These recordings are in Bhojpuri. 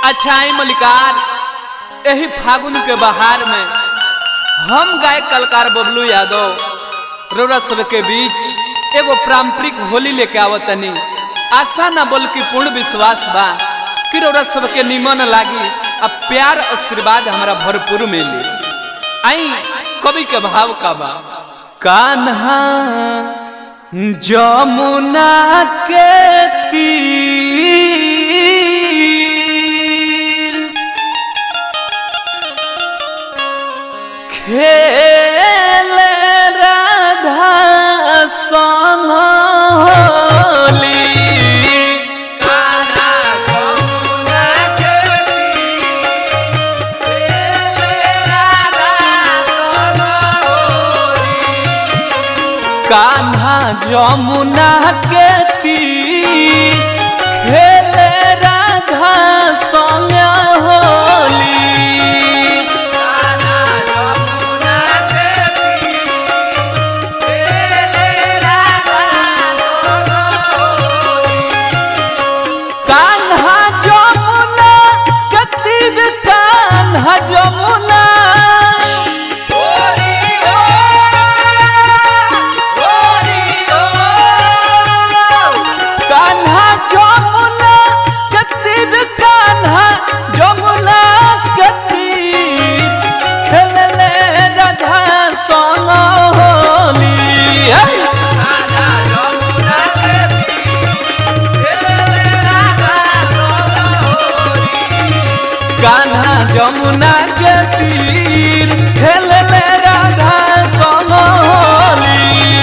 अच्छा आई मलिकार यही फागुन के बहार में हम गाय कलकार बबलू यादव रोरा सब के बीच एगो पारंपरिक होली लेके आवतनी आशा ना बोल की पूर्ण विश्वास बा कि रोरा सब के निमन लागी अब प्यार आशीर्वाद हमारा भरपूर मिली आई कवि के भाव का बा कान्हा जमुना के तीर खेल राधा संग होली कान्हा जमुना के तीर खेले राधा संग होली कान्हा जमुना के तीर कान्हा जमुना कान्हा जमुना के तीर कान्हा जमुना के तीर खेलले राधा संग होली हे! कान्हा जमुना के तीर खेलले राधा संग होली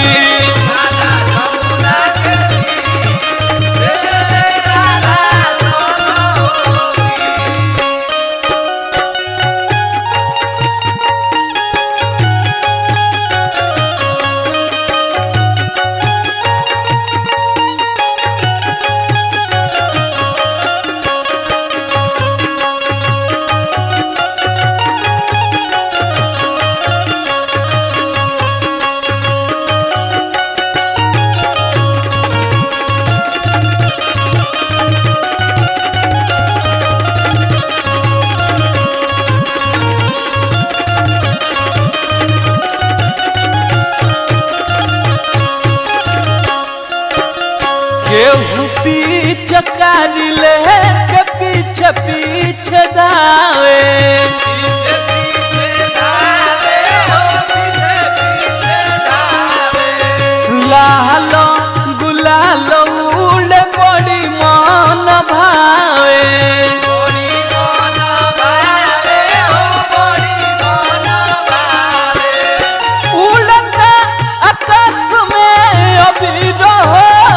केहू पीछे कारी ले के पीछे पीछे दावे लालो गुलालो उड़े बड़ी मन भावे उड़ता आकाश में अभी रहो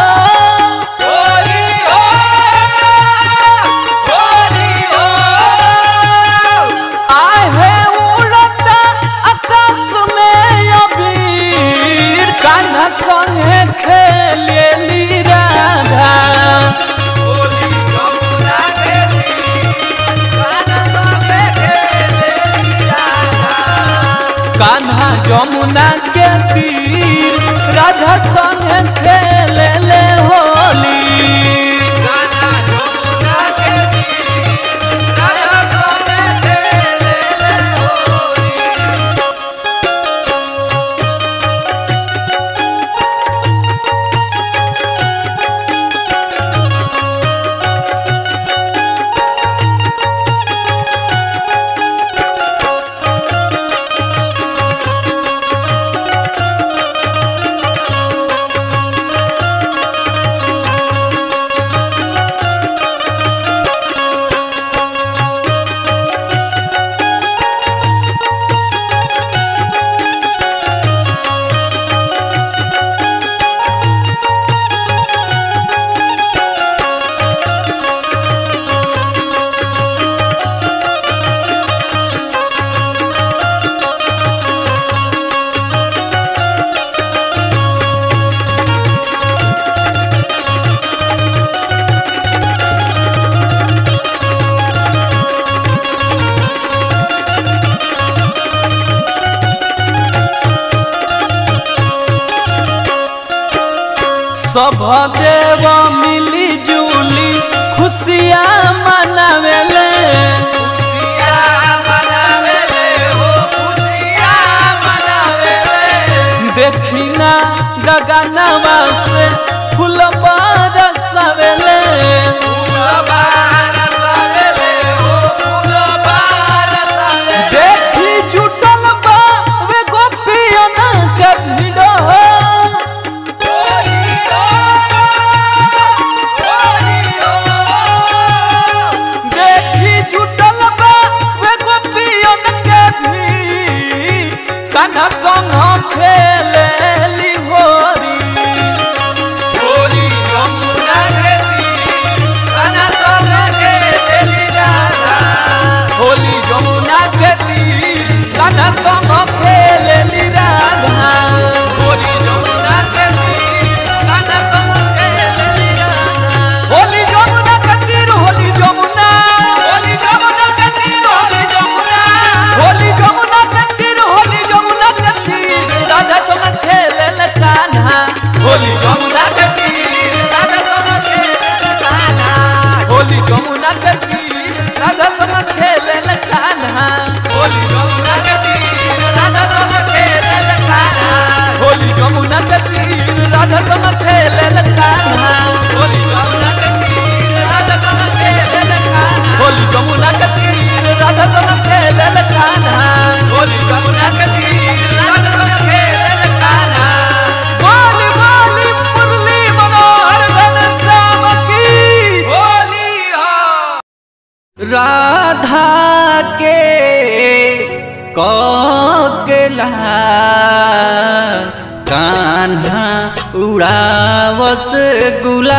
आहे उड़ता आकाश में अबीर कान्हा संगे खेलेली राधा कान्हा जमुना के तीर राधा संगे खेलेले होली सब देव मिली जुली खुशियाँ मनावेले गगनवा से फूल बरसावेले देखी जुटल बा वे गोपियन के भीड़ देखी जुटल बा वे गोपियन के भीड़ कान्हा संग खेलेली होरी होरी यमुना के तीर कान्हा संग खेलेली राधा होली यमुना के तीर कान्हा संग खेलेली राधा होली यमुना के तीर कान्हा संग खेलेली राधा होली यमुना के तीर होली यमुना होली यमुना के तीर होली यमुना होली यमुना के तीर होली यमुना के तीर राधा संग खेलेल कान्हा होली यमुना के तीर राधा संग खेलेल कान्हा होली यमुना के तीर राधा संग खेलेल कान्हा होली यमुना के तीर राधा संग खेलेल कान्हा होली यमुना के तीर राधा संग खेलेल कान्हा होली यमुना के तीर राधा संग खेलेल कान्हा होली यमुना के तीर राधा संग खेलेल कान्हा होली यमुना के तीर राधा संग खेलेल कान्हा बोली बोली मुरली मनोहर घनश्याम की होली हो राधा के कोकिला कान्हा उड़ावस गुला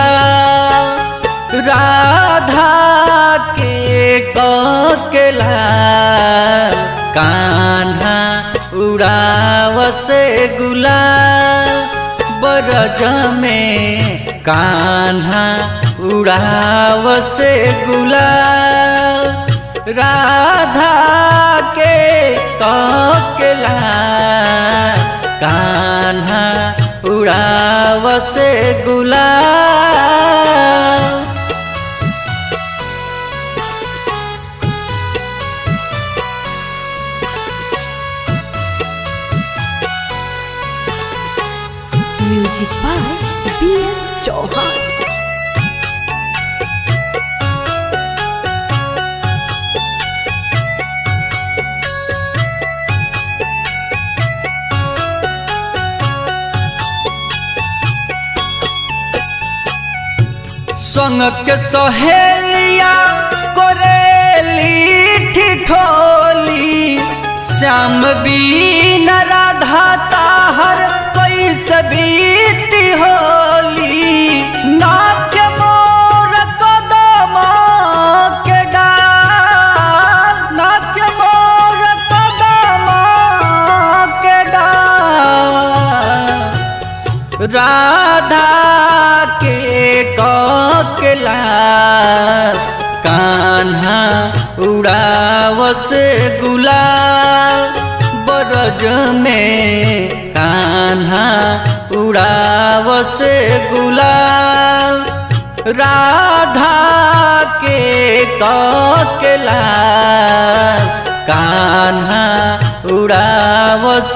राधा के कोकिला कान्हा उड़ावस गुला बरज में कान्हा उड़ावस गुला राधा के कोकिला कान्हा उड़ावस गुला music by B S Chauhan संग के सहेलिया करेली ठिठोली श्याम बीन राधा ताहर कैसे बीती होली नाच मोर कदम के डाल नाच मोर कदम के डाल राधा के कोकिला कान्हा उड़ावस गुलाल बरज में कान्हा उड़ावस गुलाल राधा के कोकिला कान्हा उड़ावस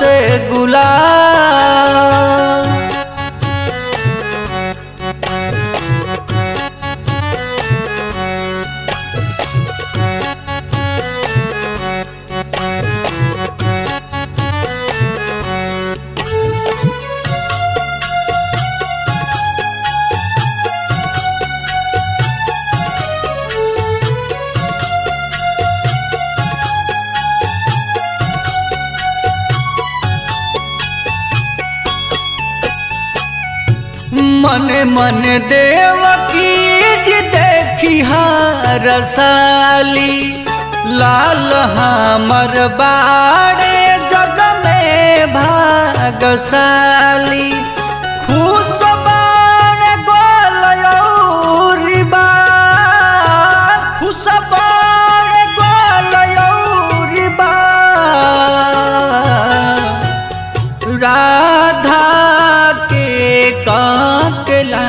गुलाल मन मन देवकी जी देखी रसाली लाल हमर बाड़े जग में भागशाली खुश बाण गोलयौरी बाण खुश बाण गोलयौरी बाण राधा के काकला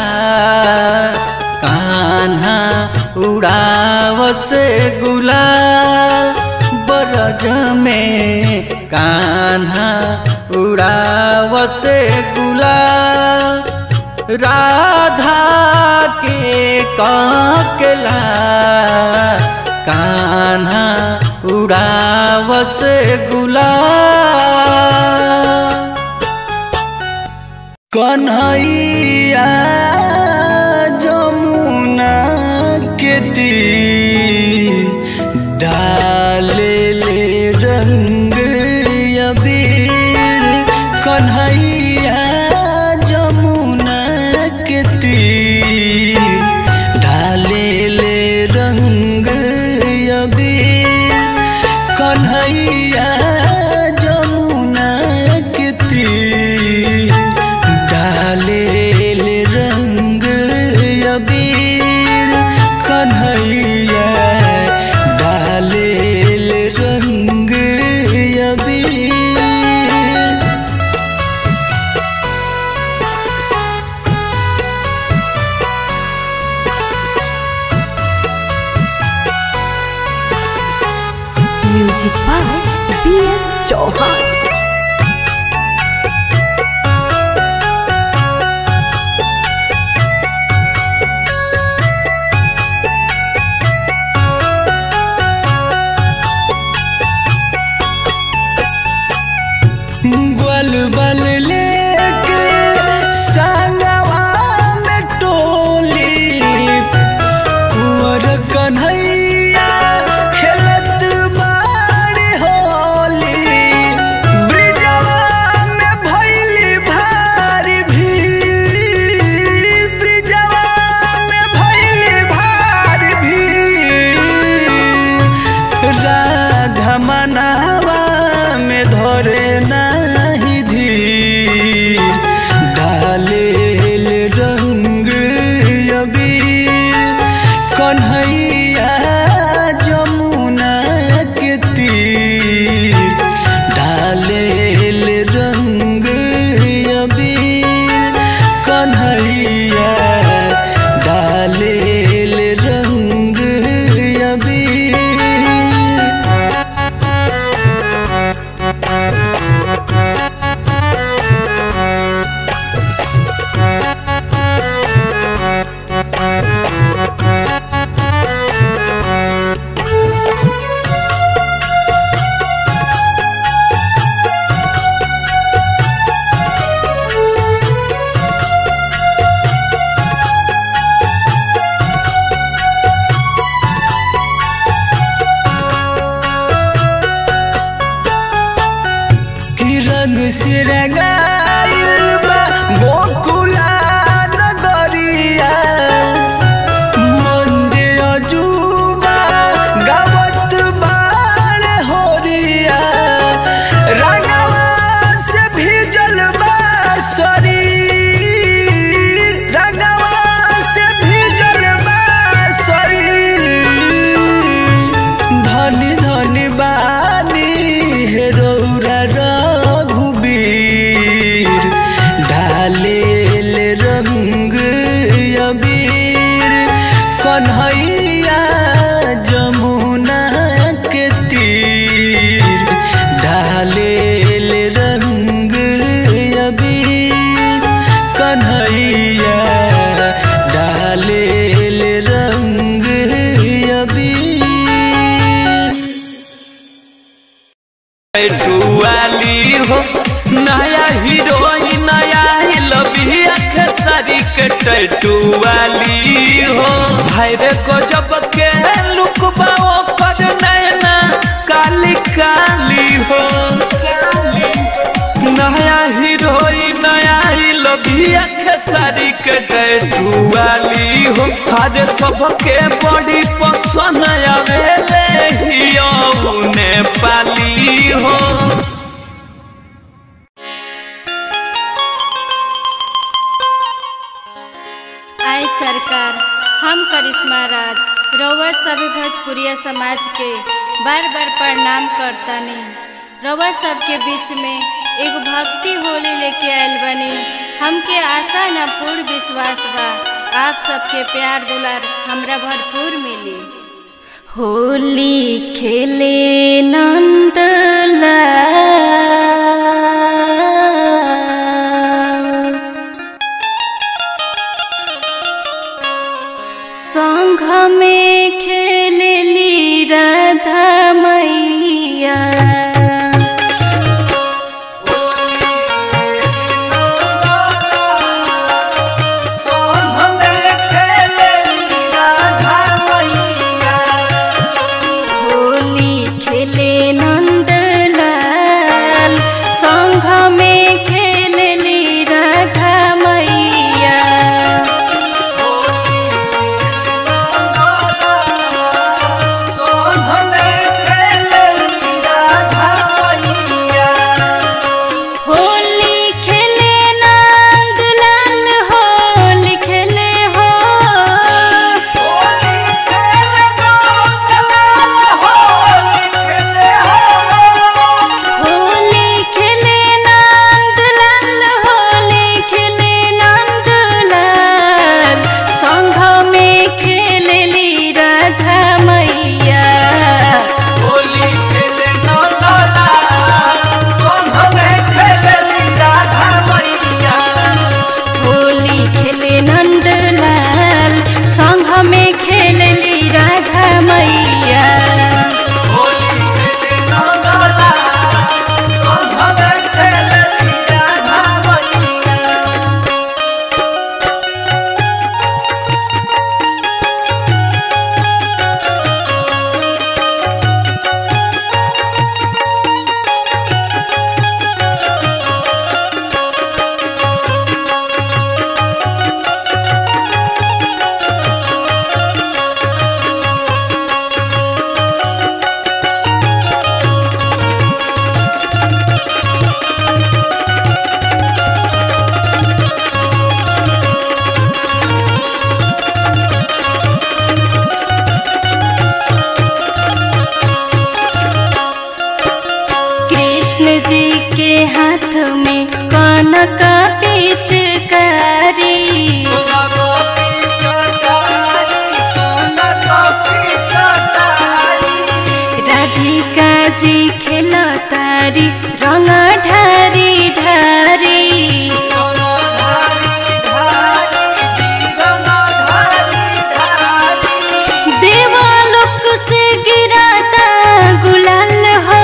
कान्हा उड़ावस गुलाल बरज में कान्हा उड़ावस से गुलाल राधा के काकला कान्हा उड़ाव से गुलाल कन्हैया जमुना के तीर डाले ले रंग अबीर कन्हैया जमुना के तीर डाले ले रंग अबीर कन्हैया जमुना के तीर डाले ले रंग अबीर कन्हैया डाले ले रंग अबीर music by B S Chauhan ग्वाल बल लेके संगवा में टोली कुंवर कन्हैया खेलत बाड़ी होली ब्रिजवा में भइली भारी भीड़ ब्रिजवा में भइली भारी भीड़ राधा मनावा में धरे नाही धीर डाले ले रंग अबीर कन्हैया जमुना के तीर डाले ले रंग अबीर कन्हैया डाले ले रंग अबीर कि रंग से रंगाइल बा गोकुला नगरिया मंदे अजूबा गावत बाल होरिया रंगवा से भीजल बा शरीर रंगवा से भीजल बा शरीर धनी धनी बानी हे रौरा रघुबीर ढाले ले रंग अबीर कन्हैया जमुना के तीर ढाले ले रंग अबीर कन्हैया डाले ले रंग अबीर टुआली हो नया हीरोइन नया ही लबी खेसारी के टैटुआली हो भाई रे को जब के लुक बाओ कर नैना काली काली हो नया हीरोइन नया ही लबी खेसारी के टैटुआली हो हर सबके बड़ी पसंद आवेले हियो नेपाली हो आय सरकार हम करिश्मा राज रउआ सभी भोजपुरिया समाज के बार बार प्रणाम करतानी रउआ सबके बीच में एगो भक्ति होली लेके आयल बनी हमके आशा न पूर्ण विश्वास बा आप सबके प्यार दुलार हमरा भरपूर मिली होली खेले नंद जी के हाथ में कनक पिचकारी राधिका जी खेलतारी रंग ढारी ढारी देवालोक से गिराता गुलाल हो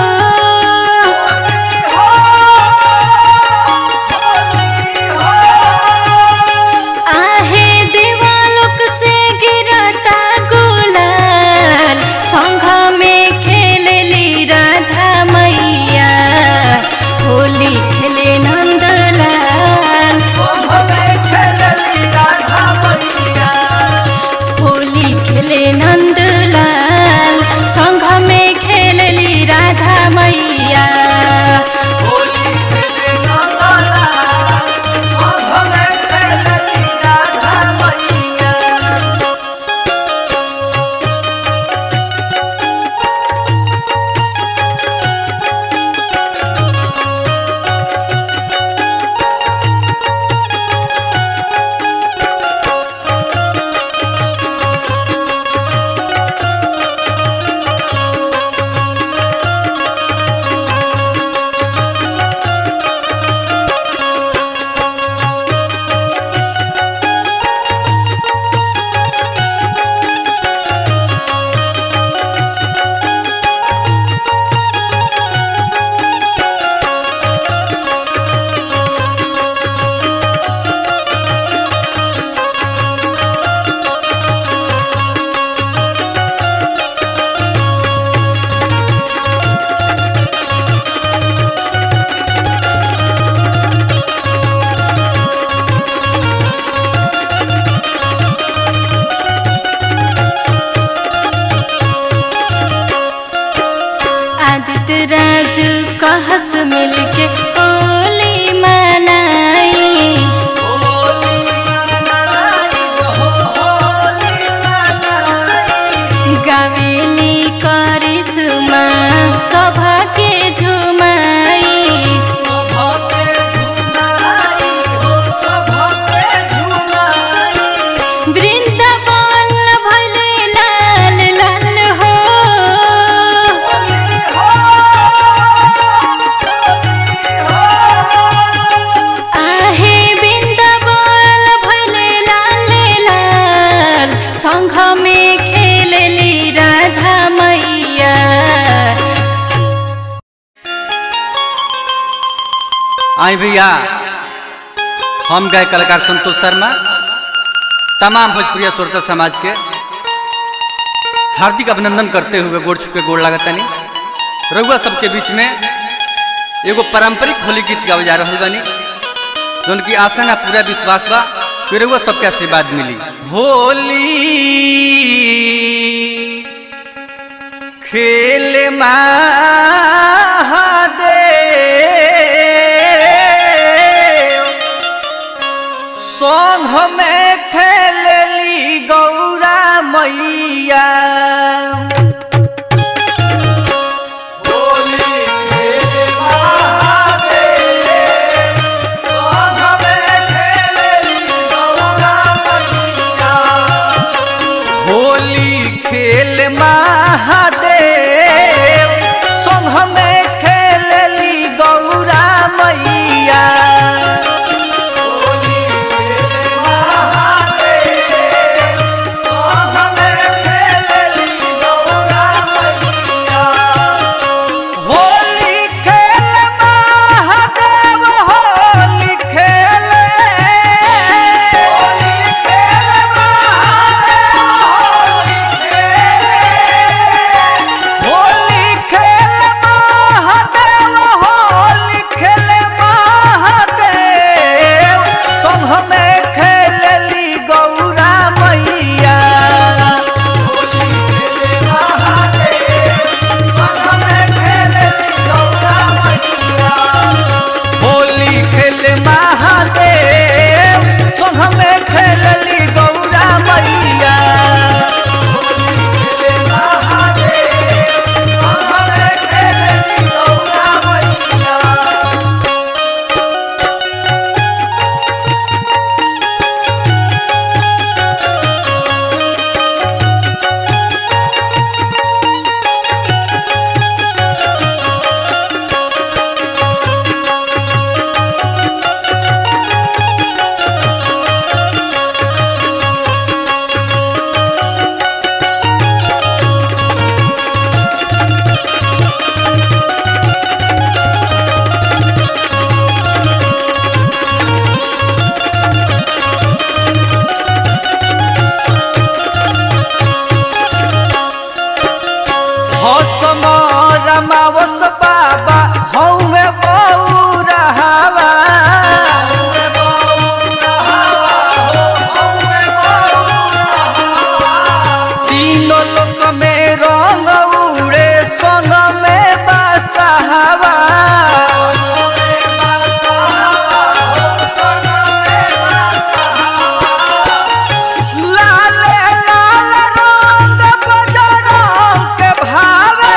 आहे देवालोक से गिराता गुलाल संघ में खेलली राधा मैया होली खेले नंदलाल होली खेले नंदलाल संघ में खेलली राधा मैया आदित्य राज कहस मिलके होली मनाई गावेली करिश्मा सभा के झुमाई वृंदावन भले लाल लाल हो आहे वृंदावन भले लाल लाल संघ में खेलली राधा मैया आई भैया हम गए कलाकार संतोष शर्मा तमाम भोजपुरिया श्रोता समाज के हार्दिक अभिनंदन करते हुए गोड़ छुके गोड़ लागतानी रउआ सबके बीच में एगो पारंपरिक होली गीत गावे जा रहल बानी जौन की आशा ना पूरा विश्वास बा कि रउआ सबके आशीर्वाद मिली होली खेल महादेव संघ में खेलली गौरा मैया होली खेल महादेव संघ में खेलली गौरा मैया होली खेल महादेव होली खेल होली खेल महादेव होली खेल भौसम रमावस बाबा हौवे बौरहावा तीनों लोक में रंग उड़े संग में बसहावा लाल लाल रंग बजरंग के भावे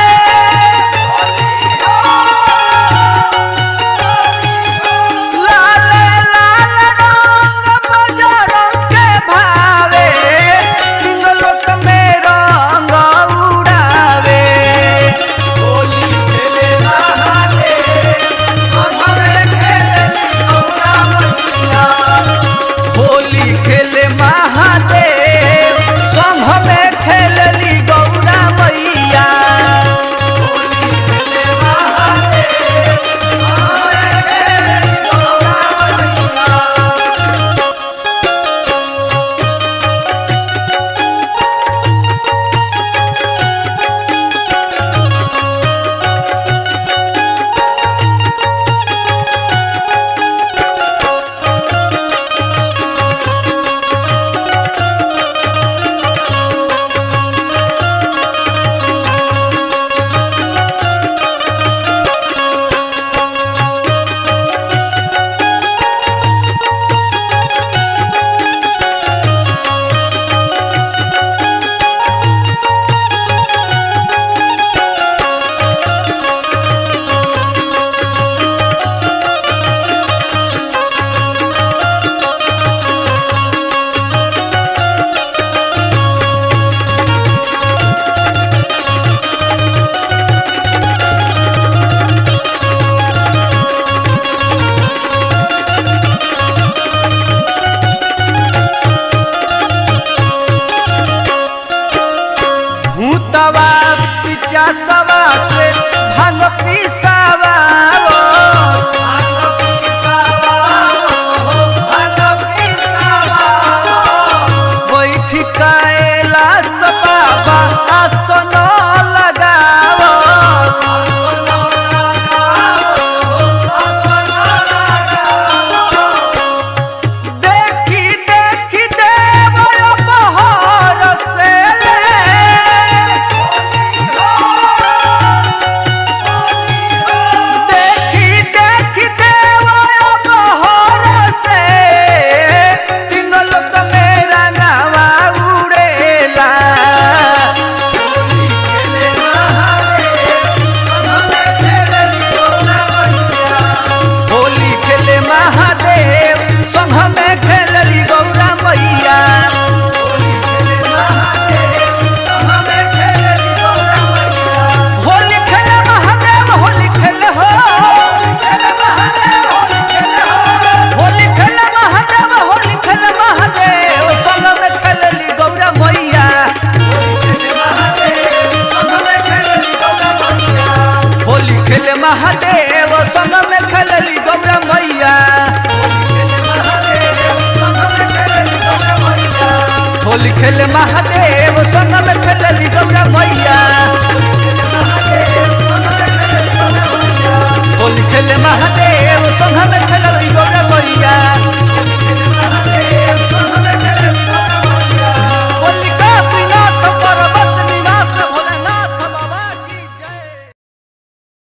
लाल लाल रंग बजरंग के भावे तीन लोक में रंग उड़ावे होली खेले नहाते संघरे खेले गौरा मैया होली खेले महादेव संघ में खेलली गौरा मैया होली खेले महादेव संघ में खेलली गौरा मैया भूतवा पिचा सवा से